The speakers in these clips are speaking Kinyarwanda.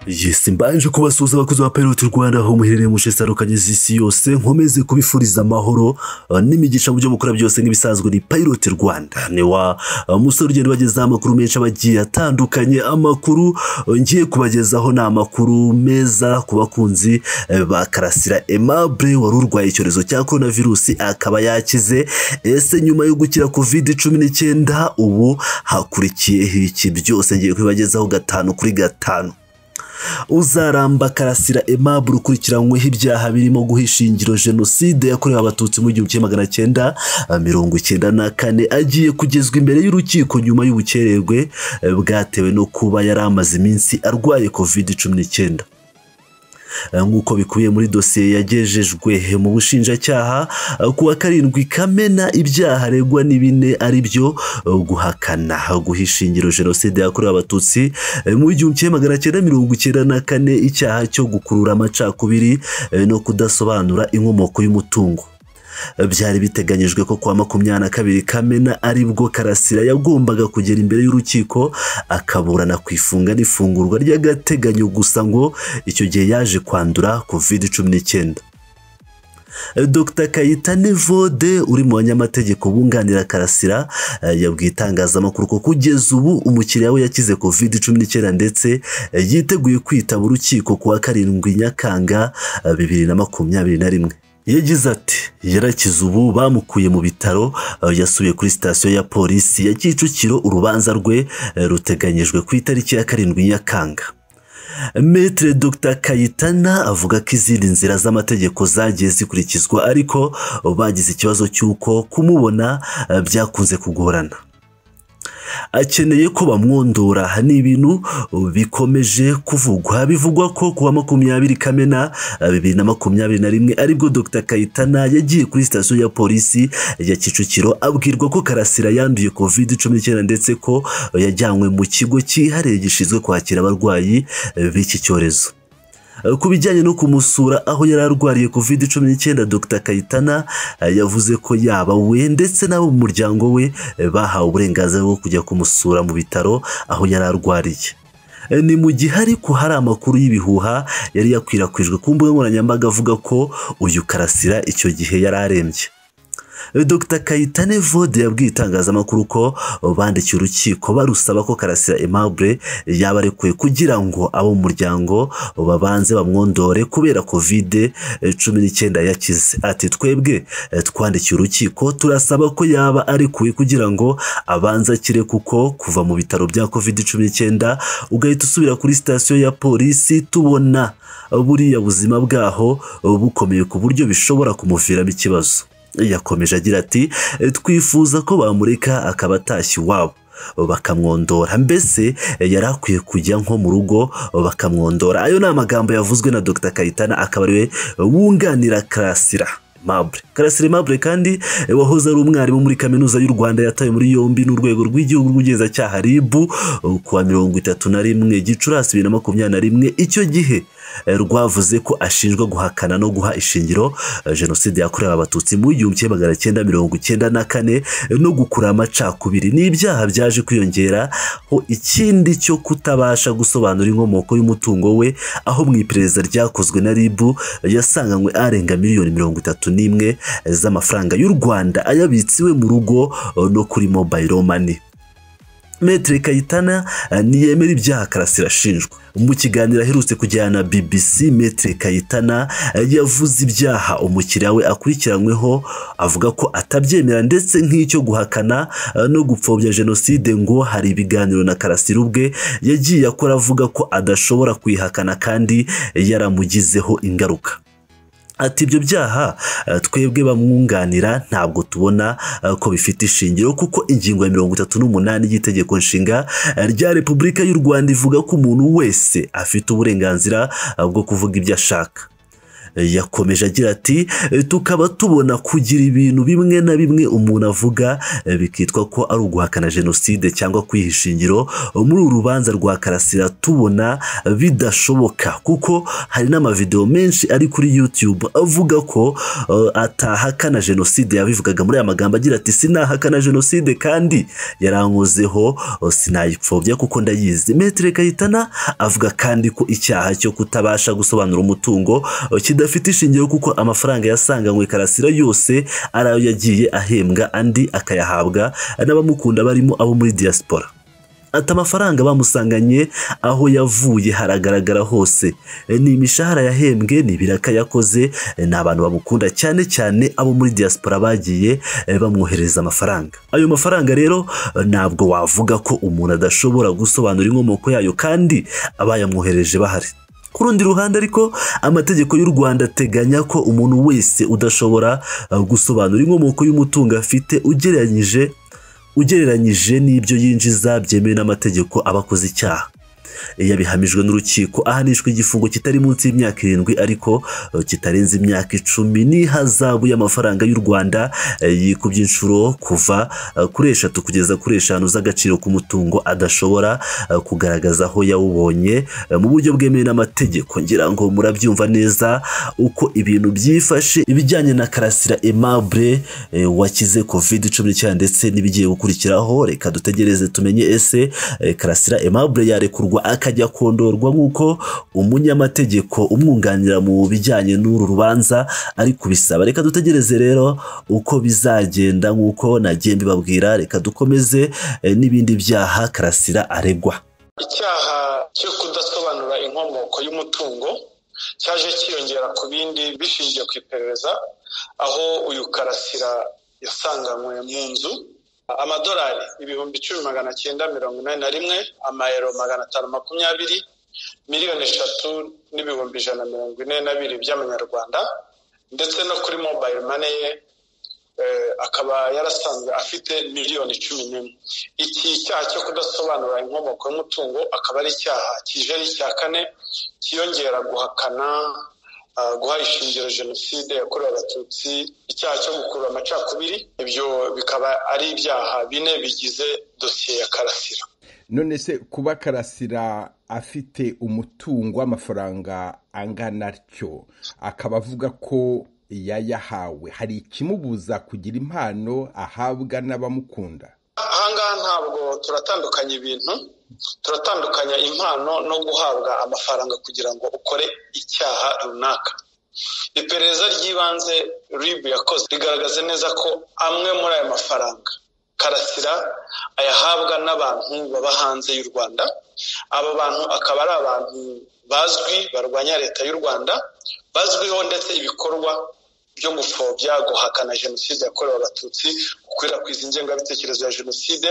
yesi mbanje kubasuhuza abakozi ba Pirate Rwanda aho muherereye mu nce zitandukanye z'isi yose nkomeze kubifuriza amahoro uh, n'imigisha mu byo mukora byose nk'ibisanzwe ni Pirate Rwanda ni wa uh, musore ugenda ubagezaho amakuru menshi abagiye atandukanye amakuru uh, ngiye kubagezaho ni amakuru meza ku bakunzi eh, ba Karasira Aimable wari urwaye icyorezo cya korona virusi akaba yakize ese nyuma yo gukira covid cumi n'icyenda ubu hakurikiyeho iki byose ngiye kubibagezaho gatanu kuri gatanu uzaramba karasira Aimable ukurikiranyweho ibyaha birimo guhisha ingiro jenoside yakorewe abatutsi mu gihumbi kimwe magana cyenda mirongo icyenda na kane agiye kugezwa imbere y'urukiko nyuma y'ubukererwe eh, bwatewe no kuba yari amaze iminsi arwaye covid cumi n'icyenda nk'uko bikubiye muri dosiye yagejejwe mu bushinjacyaha ku wa karindwi kamena ibyaha aregwa ni bine ari byo guhakana guhisha ingiro jenoside yakorewe abatutsi mu gihumbi kimwe magana cyenda mirongo icyenda na kane icyaha cyo gukurura amacakubiri no kudasobanura inkomoko y'umutungo byari biteganyijwe ko kuwa makumyabiri na kabiri kamena aribwo karasira yagombaga kugera imbere y'urukiko akaburana ku ifunga n'ifungurwa ry'agateganyo gusa ngo icyo gihe yaje kwandura covid cumi n'icyenda dr kayitane vode uri mu banyamategeko bunganira karasira yabwiye itangazamakuru ko kugeza ubu umukiriya we yakize covid cumi n'icyenda ndetse yiteguye kwitaba urukiko kuwa karindwi nyakanga bibiri na makumyabiri na rimwe yagize ati yarakize ubu bamukuye mu bitaro yasubiye kuri sitasiyo ya polisi ya kicukiro urubanza rwe ruteganyijwe ku itariki ya karindwi nyakanga metere dr kayitana avuga ko izindi nzira z'amategeko zagiye zikurikizwa ariko bagize ikibazo cy'uko kumubona byakunze kugorana akeneye ko bamwondora ni ibintu bikomeje kuvugwa bivugwa ko kuwa makumyabiri kamena bibiri na makumyabiri na rimwe aribwo dr kayitana yagiye kuri sitasiyo ya polisi ya kicukiro abwirwa ko karasira yanduye covid cumi n'icyenda ndetse ko yajyanywe mu kigo cyihariye gishinzwe kwakira abarwayi b'iki cyorezo ku bijyanye no kumusura aho yari arwariye covid cumi n'icyenda dr kayitana yavuze ko yaba we ndetse n'abo mu muryango we bahawe uburenganzira bwo kujya kumusura mu bitaro aho yari arwariye ni mu gihe ariko hari amakuru y'ibihuha yari yakwirakwijwe ku mbuga nkoranyambaga avuga ko uyu karasira icyo gihe yari arembye dr kayitane vode yabwiye itangazamakuru ko bandikiye urukiko barusaba ko karasira Aimable yaba arekuwe kugira ngo abo mu muryango babanze bamwondore kubera kovide cumi n'icyenda yakize ati twebwe twandikiye urukiko turasaba ko yaba arekuwe kugira ngo abanze akire kuko kuva mu bitaro bya kovide cumi n'icyenda ugahita usubira kuri sitasiyo ya polisi tubona buriya buzima bwaho bukomeye ku buryo bishobora kumuviramo ikibazo yakomeje agira ati twifuza ko bamureka akaba atashye iwabo bakamwondora mbese yari akwiye kujya nko mu rugo bakamwondora ayo ni amagambo yavuzwe na dr kayitana akaba ariwe wunganira karasira Aimable karasira Aimable kandi wahoze ari umwarimu muri kaminuza y'u rwanda yatawe muri yombi n'urwego rw'igihugu rw'ubugenzacyaha rib kuwa mirongo itatu na rimwe gicurasi bibiri na makumyabiri na rimwe icyo gihe rwavuze ko ashinjwa guhakana no guha ishingiro jenoside yakorewe abatutsi mu gihumbi kimwe magana cyenda mirongo icyenda na kane no gukura amacakubiri ni ibyaha byaje kwiyongeraho ikindi cyo kutabasha gusobanura inkomoko y'umutungo we aho mu iperereza ryakozwe na ribu yasanganywe arenga miliyoni mirongo itatu n'imwe z'amafaranga y'u rwanda ayabitsiwe mu rugo no kuri mobayiro mani metere kayitana ntiyemera ibyaha karasira ashinjwa mu kiganiro aherutse kujyana na bbc metere kayitana yavuze ibyaha umukiriya we akurikiranyweho avuga ko atabyemera ndetse nk'icyo guhakana no gupfobya jenoside ngo hari ibiganiro na karasira ubwe yagiye akora avuga ko adashobora kuyihakana kandi yaramugizeho ingaruka ati ibyo byaha twebwe bamwunganira ntabwo tubona ko bifite ishingiro kuko ingingo ya mirongo itatu n'umunani y'itegeko nshinga rya repubulika y'u rwanda ivuga ko umuntu wese afite uburenganzira bwo kuvuga ibyo ashaka yakomeje agira ati tukaba tubona kugira ibintu bimwe na bimwe umuntu avuga bikitwa ko ari uguhakana jenoside cyangwa kwiha ishingiro muri uru rubanza rwa karasira tubona bidashoboka kuko hari n'amavideo menshi ari kuri youtube avuga ko uh, atahakana jenoside yabivugaga muri aya magambo agira ati sinahakana jenoside kandi yarankozeho uh, sinayipfobya kuko ndayizi metere kayitana avuga kandi ko icyaha cyo kutabasha gusobanura umutungo uh, kidafite ishingiro kuko amafaranga yasanganywe karasira yose ari ayo yagiye ahembwa andi akayahabwa n'abamukunda barimo abo muri diaspora ati amafaranga bamusanganye aho yavuye haragaragara hose ni imishahara yahembwe ni ibiraka yakoze ni abantu bamukunda cyane cyane abo muri diaspora bagiye bamwohereza amafaranga ayo mafaranga rero ntabwo wavuga ko umuntu adashobora gusobanura inkomoko yayo kandi abayamwohereje bahari ku rundi ruhande ariko amategeko y'u rwanda ateganya ko umuntu wese udashobora gusobanura inkomoko y'umutungo afite ugereranyije ugereranyije n'ibyo yinjiza byemewe n'amategeko aba akoze icyaha yabihamijwe n'urukiko ahanishwa igifungo kitari munsi y'imyaka irindwi ariko kitarenze imyaka icumi n'ihazabu y'amafaranga y'u rwanda yikubye inshuro kuva kuri eshatu kugeza kuri eshanu z'agaciro k'umutungo adashobora kugaragaza aho yawubonye mu buryo bwemewe n'amategeko ngira ngo murabyumva neza uko ibintu byifashe ibijyanye na karasira aimable wakize covid cumi n'icyenda ndetse n'ibigiye gukurikiraho reka dutegereze tumenye ese karasira aimable yarekurwa akajya kondorwa nk'uko umunyamategeko umwunganira mu bijyanye n'uru rubanza ari kubisaba reka dutegereze rero uko bizagenda nk'uko nagiye mbibabwira reka dukomeze eh, n'ibindi byaha karasira aregwa icyaha cyo kudasobanura inkomoko y'umutungo cyaje cyiyongera ku bindi bishingiye ku iperereza aho uyu karasira yasanganywe mu nzu amadolari ibihumbi icumi magana cyenda mirongo inani na rimwe amayero magana atanu makumyabiri miliyoni eshatu n'ibihumbi ijana mirongo ine na bibiri by'amanyarwanda ndetse no kuri mobayiro mani ye akaba yarasanzwe afite miliyoni cumi n'imwe iki cyaha cyo kudasobanura inkomoko y'umutungo akaba ari icyaha kije ari icya kane kiyongera guhakana guha ishingiro jenoside yakorewe abatutsi icyaha cyo gukurura amacakubiri ibyo bikaba ari ibyaha bine bigize dosiye ya karasira none se kuba karasira afite umutungo w'amafaranga angana atyo akaba avuga ko yayahawe hari ikimubuza kugira impano ahabwa n'abamukunda ahangaha ntabwo turatandukanya ibintu turatandukanya impano no guhabwa amafaranga kugira ngo ukore icyaha runaka iperereza ry'ibanze ribu yakoze rigaragaza neza ko amwe muri aya mafaranga karasira ayahabwa n'abantu baba hanze y'u rwanda aba bantu akaba ari abantu bazwi barwanya leta y'u rwanda bazwiho ndetse ibikorwa byo gupfobya guhakana jenoside yakorewe abatutsi gukwirakwiza ingengabitekerezo ya jenoside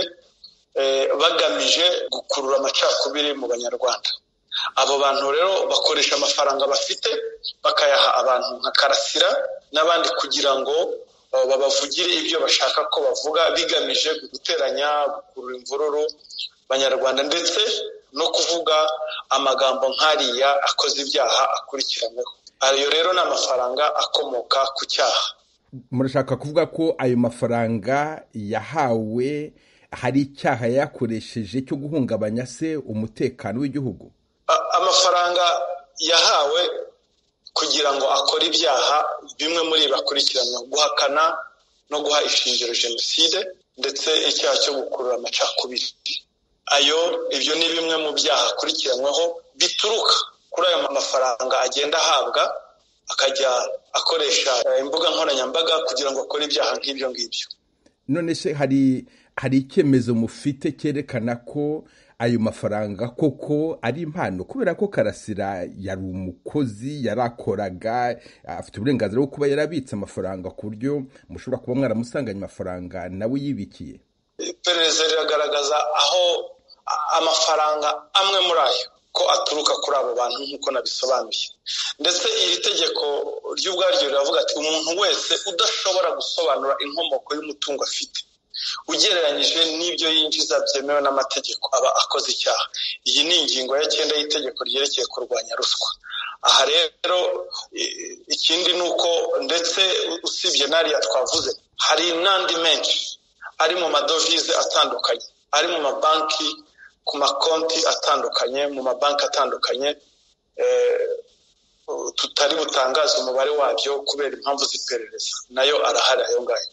bagamije gukurura amacakubiri mu banyarwanda abo bantu rero bakoresha amafaranga bafite bakayaha abantu nka karasira n'abandi kugira ngo babavugire ibyo bashaka ko bavuga bigamije guteranya gukurura imvururu banyarwanda ndetse no kuvuga amagambo nk'ariya akoze ibyaha akurikiranyweho ayo rero ni amafaranga akomoka ku cyaha murashaka kuvuga ko ayo mafaranga yahawe hari icyaha yakoresheje cyo guhungabanya se umutekano w'igihugu amafaranga yahawe kugira ngo akore ibyaha bimwe muri bakurikiranwa guhakana no guha ishingiro jenoside ndetse icyaha cyo gukurura amacakubiri ayo ibyo ni bimwe mu byaha akurikiranyweho bituruka kuri ayo mafaranga agenda ahabwa akajya akoresha imbuga nkoranyambaga kugira ngo akore ibyaha nk'ibyo ngibyo none se hari hari icyemezo mufite cyerekana ko ayo mafaranga koko ari impano kubera ko karasira yari umukozi yarakoraga afite uburenganzira bwo kuba yarabitse amafaranga ku buryo mushobora kuba mwaramusanganye amafaranga nawe yibikiye iperereza riragaragaza aho amafaranga amwe muri ayo ko aturuka kuri abo bantu nk'uko nabisobanuye ndetse iri tegeko ry'ubwaryo riravuga ati umuntu wese udashobora gusobanura inkomoko y'umutungo afite ugereranyije n'ibyo yinjiza byemewe n'amategeko aba akoze icyaha iyi ni ingingo ya cyenda y'itegeko ryerekeye kurwanya ruswa aha rero ikindi ni uko ndetse usibye n'ariya twavuze hari n'andi menshi ari mu madovize atandukanye ari mu mabanki ku makonti atandukanye mu mabanki atandukanye tutari butangaze umubare wabyo kubera impamvu z'iperereza nayo arahari ayo ngayo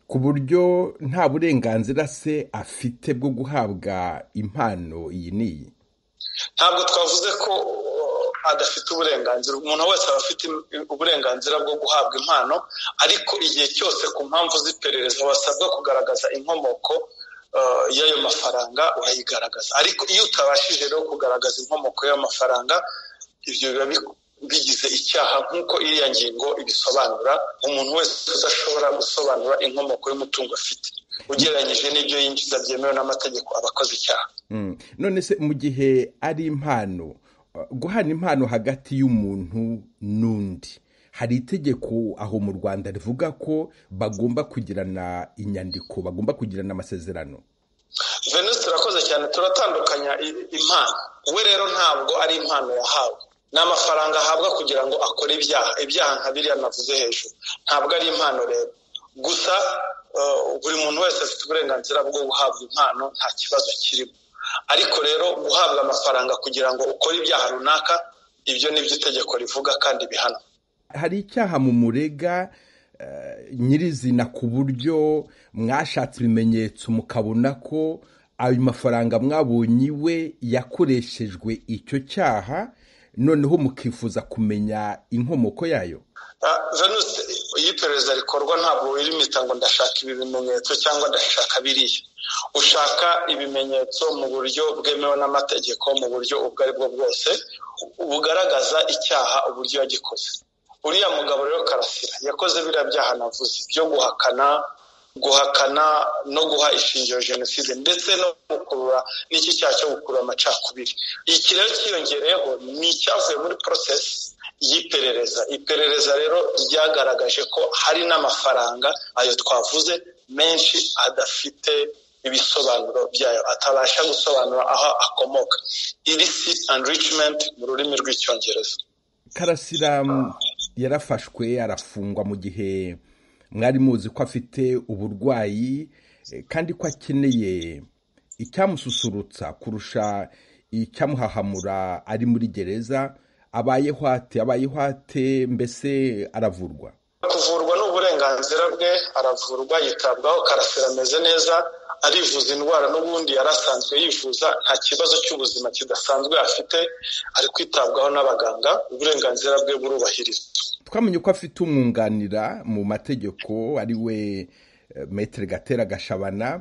ku buryo nta burenganzira se afite bwo guhabwa impano iyi n'iyi ntabwo twavuze ko adafite uburenganzira umuntu wese aba afite uburenganzira bwo guhabwa impano ariko igihe cyose ku mpamvu z'iperereza basabwa kugaragaza inkomoko y'ayo mafaranga urayigaragaza ariko iyo utabashije rero kugaragaza inkomoko y'amafaranga ibyo biba bigize icyaha nk'uko iriya ngingo ibisobanura umuntu wese udashobora gusobanura inkomoko y'umutungo afite ugereranyije n'ibyo yinjiza byemewe n'amategeko aba akoze icyaha none se mu gihe ari impano guhana impano hagati y'umuntu n'undi hari itegeko aho mu rwanda rivuga ko bagomba kugirana inyandiko bagomba kugirana amasezerano venus turakoze cyane turatandukanya impano we rero ntabwo ari impano yahawe ni amafaranga ahabwa kugira ngo akore ibyaha ibyaha nka biriya navuze hejuru ntabwo ari impano rero gusa buri muntu wese afite uburenganzira bwo guhabwa impano nta kibazo kirimo ariko rero guhabwa amafaranga kugira ngo ukore ibyaha runaka ibyo ni byo itegeko rivuga kandi bihana hari icyaha mu murega nyirizina ku buryo mwashatse ibimenyetso mukabona ko ayo mafaranga mwabonye iwe yakoreshejwe icyo cyaha noneho mukifuza kumenya inkomoko yayo venusi iyo iperereza rikorwa ntabwo wirimita ngo ndashaka ibi bimenyetso cyangwa ndashaka biriya ushaka ibimenyetso mu buryo bwemewe n'amategeko mu buryo ubwo ari bwo bwose bugaragaza icyaha uburyo yagikoze uriya mugabo rero karasira yakoze biriya byaha navuze byo guhakana guhakana no guha ishingiro jenoside ndetse no gukurura n'iki cyaha cyo gukurura amacakubiri iki rero cyiyongereyeho ni icyavuye muri porosesi y'iperereza iperereza rero ryagaragaje ko hari n'amafaranga ayo twavuze menshi adafite ibisobanuro byayo atabasha gusobanura aho akomoka illicit enrichment mu rurimi rw'icyongereza karasira yarafashwe arafungwa mu gihe mwari muzi ko afite uburwayi kandi ko akeneye icyamususurutsa kurusha icyamuhahamura ari muri gereza abayeho ate abayeho ate mbese aravurwa kuvurwa ni uburenganzira bwe aravurwa yitabwaho karasira ameze neza arivuza indwara n'ubundi yari asanzwe yivuza nta kibazo cy'ubuzima kidasanzwe afite ari kwitabwaho n'abaganga uburenganzira bwe burubahirizwa twamenye ko afite umwunganira mu mategeko ari we metero gatera gashabana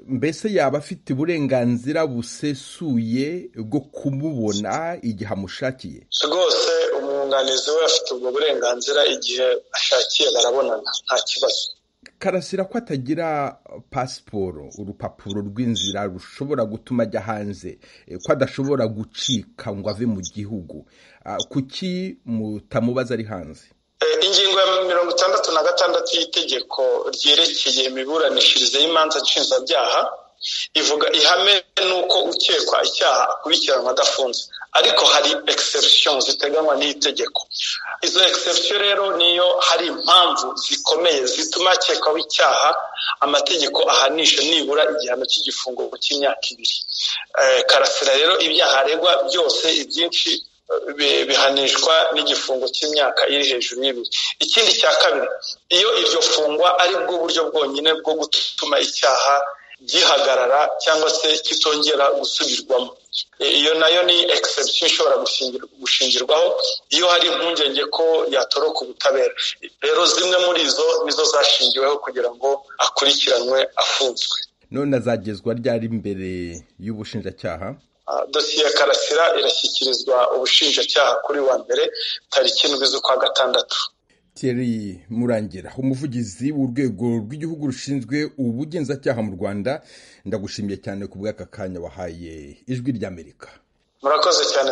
mbese yaba afite uburenganzira busesuye bwo kumubona igihe amushakiye rwose umwunganizi we afite ubwo burenganzira igihe ashakiye barabonana nta kibazo karasira ko atagira pasiporo urupapuro rw'inzira rushobora gutuma ajya hanze ko adashobora gucika ngo ave mu gihugu kuki mutamubaza ari hanze ingingo ya mirongo itandatu na gatandatu y'itegeko ryerekeye imiburanishirize y'imanza nshinjabyaha ivuga ihame n'uko ukekwa icyaha akurikiranwa adafunze ariko hari egisepusiyo ziteganywa n'itegeko izo egisepusiyo rero niyo hari impamvu zikomeye zituma akekwaho icyaha amategeko ahanisha nibura igihano cy'igifungo cy'imyaka ibiri karasira rero ibyaha aregwa byose ibyinshi bihanishwa n'igifungo cy'imyaka iri hejuru y'ibiri ikindi cya kabiri iyo iryo fungwa ari bwo buryo bwonyine bwo gutuma icyaha gihagarara cyangwa se kitongera gusubirwamo iyo nayo ni egisepusiyo ishobora gushingirwaho iyo hari impungenge ko yatoroka ubutabera rero zimwe muri izo nizo zashingiweho kugira ngo akurikiranwe afunzwe none azagezwa ryari imbere y'ubushinjacyaha dosiye ya karasira irashyikirizwa ubushinjacyaha kuri wa mbere tariki indwi z'ukwa gatandatu Thierry murangira umuvugizi w'urwego rw'igihugu rushinzwe ubugenzacyaha mu rwanda ndagushimiye cyane ku bw'aka kanya wahaye ijwi ry'amerika murakoze cyane